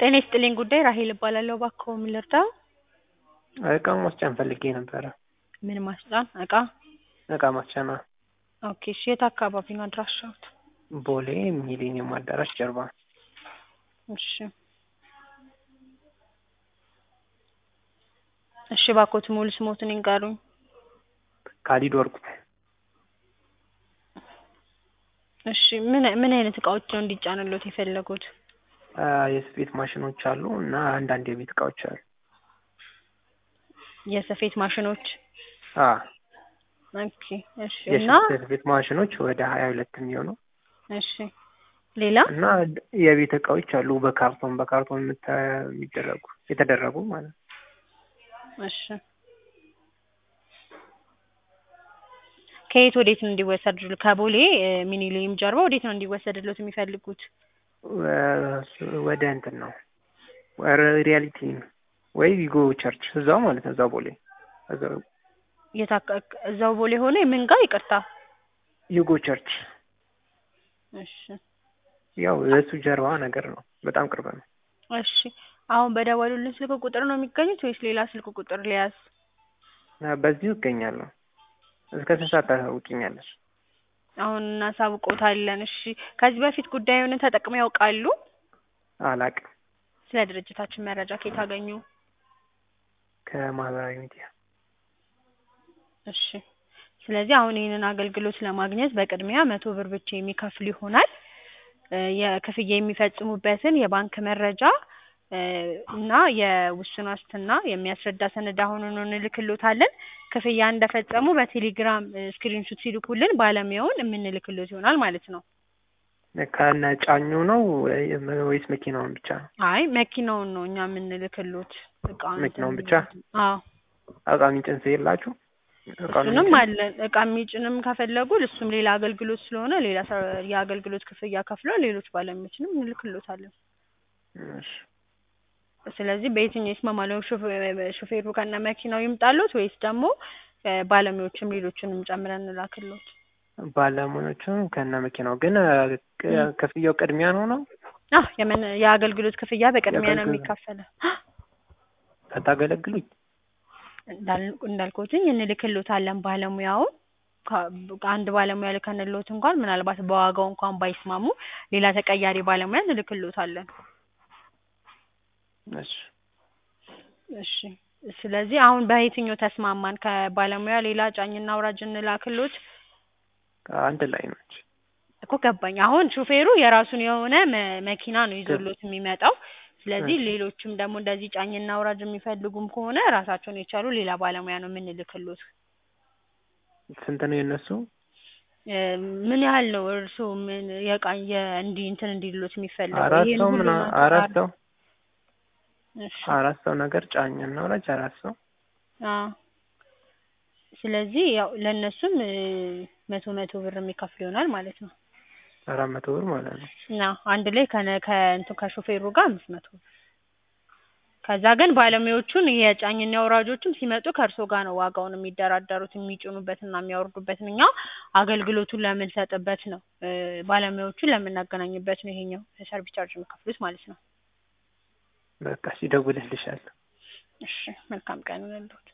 ጤና ይስጥልኝ ጉዳይ ራሄል እባላለሁ። እባክዎ ምን ልርዳው? እቃ ማስጫን ፈልጌ ነበረ። ምን ማስጫን? እቃ እቃ ማስጫና ኦኬ። እሺ የት አካባቢ ነው አድራሻዎት? ቦሌ ሚሊኒየም አዳራሽ ጀርባ። እሺ እሺ እባክዎት ሙሉ ስሞትን ይንገሩኝ? ካሊድ ወርቁ። እሺ ምን ምን አይነት እቃዎች ነው እንዲጫንልዎት የፈለጉት? አ፣ የስፌት ማሽኖች አሉ እና አንዳንድ የቤት እቃዎች አሉ። የስፌት ማሽኖች አ ኦኬ። እሺ እና የስፌት ማሽኖች ወደ ሀያ ሁለት የሚሆኑ እሺ ሌላ እና የቤት እቃዎች አሉ በካርቶን በካርቶን የምታ- የሚደረጉ የተደረጉ ማለት ነው። እሺ ከየት ወዴት ነው እንዲወሰድሉ? ከቦሌ እ፣ ሚኒሊየም ጀርባ ወዴት ነው እንዲወሰድልዎት የሚፈልጉት? ወ- ወደ እንትን ነው ወደ ሪያሊቲ ወይ ቪጎ ቸርች እዛው ማለት ነው። እዛው ቦሌ እዛው የት አካ- እዛው ቦሌ ሆነ ምን ጋር ይቅርታ? ዩጎ ቸርች እሺ ያው የእሱ ጀርባ ነገር ነው። በጣም ቅርብ ነው። እሺ አሁን በደወሉልን ስልክ ቁጥር ነው የሚገኙት ወይስ ሌላ ስልክ ቁጥር ሊያዝ? አ፣ በዚሁ እገኛለሁ። እስከ ስንት ሰዓት ታሳውቂኛለሽ? አሁን እናሳውቅዎታለን። እሺ ከዚህ በፊት ጉዳዩን ተጠቅመው ያውቃሉ? አላቅም። ስለ ድርጅታችን መረጃ ከየት አገኙ? ከማህበራዊ ሚዲያ እሺ ስለዚህ አሁን ይህንን አገልግሎት ለማግኘት በቅድሚያ መቶ ብር ብቻ የሚከፍሉ ይሆናል። እ፣ የክፍያ የሚፈጽሙበትን የባንክ መረጃ እ፣ እና የውስን ዋስትና የሚያስረዳ ሰነድ አሁኑኑ እንልክልዎታለን። ክፍያ እንደፈጸሙ በቴሌግራም እ፣ ስክሪንሹት ሲልኩልን ባለሙያውን የምንልክልዎት ይሆናል ማለት ነው። ከነ ጫኙ ነው ወይ- ወይስ መኪናውን ብቻ ነው? አይ መኪናውን ነው እኛ የምንልክልዎት እቃውን መኪናውን ብቻ? አዎ እቃ የሚጭን ሰው የላችሁ? እቃ እሱንም የሚጭን? አለን። እቃ የሚጭንም ከፈለጉ እሱም ሌላ አገልግሎት ስለሆነ ሌላ ሰ- የአገልግሎት ክፍያ ከፍለው ሌሎች ባለሙያዎችንም እንልክልዎታለን። እሺ። ስለዚህ በየትኛው ይስማማሉ? ሹፌ- ሹፌሩ ከነ መኪናው ይምጣልዎት ወይስ ደግሞ እ፣ ባለሙያዎችም ሌሎችንም ጨምረን እንላክልዎት? ባለሙያዎቹም ከነ መኪናው ግን እ፣ ቅ- ክፍያው ቅድሚያ ነው ነው አህ የምን የአገልግሎት ክፍያ በቅድሚያ ነው የአገልግሎት- የሚከፈለው። ሳታገለግሉኝ? እንዳል- እንዳልኩትኝ እንልክልዎታለን ባለሙያውን ከ- አንድ ባለሙያ ልከንልዎት እንኳን ምናልባት በዋጋው እንኳን ባይስማሙ ሌላ ተቀያሪ ባለሙያ እንልክልዎታለን። እሺ። እሺ ስለዚህ አሁን በየትኛው ተስማማን? ከባለሙያ ሌላ ጫኝና አውራጅ እንላክልዎት? አንድ ላይ ነች። እኮ ገባኝ። አሁን ሹፌሩ የራሱን የሆነ መ- መኪና ነው ይዞሎት የሚመጣው። ስለዚህ እሺ። ሌሎችም ደግሞ እንደዚህ ጫኝና አውራጅ የሚፈልጉም ከሆነ ራሳቸውን የቻሉ ሌላ ባለሙያ ነው የምንልክልዎት። ስንት ነው የነሱ? እ፣ ምን ያህል ነው እርስዎ ምን የቃ የእንዲህ እንትን እንዲሉት የሚፈልገው? አራት ይሄን ሰው ሁሉ ምና ነው አራት ተባለ? ሰው እሺ አራት ሰው ነገር ጫኝና ወላጅ አራት ሰው አዎ። ስለዚህ ያው ለእነሱም እ፣ መቶ መቶ ብር የሚከፍሉ ይሆናል ማለት ነው። አራት መቶ ብር ማለት ነው። እና አንድ ላይ ከነ ከእንትን ከሾፌሩ ጋር አምስት መቶ ብር። ከዛ ግን ባለሙያዎቹን የጫኝና አውራጆቹም ሲመጡ ከእርስዎ ጋር ነው ዋጋውን የሚደራደሩት የሚጭኑበትና የሚያወርዱበትን። እኛ አገልግሎቱን ለምንሰጥበት ነው እ፣ ባለሙያዎቹን ለምናገናኝበት ነው ይሄኛው ሰርቪስ ቻርጅ የሚከፍሉት ማለት ነው። በቃ ሲደውልልሻለሁ። እሺ መልካም ቀን ይሁንልዎት።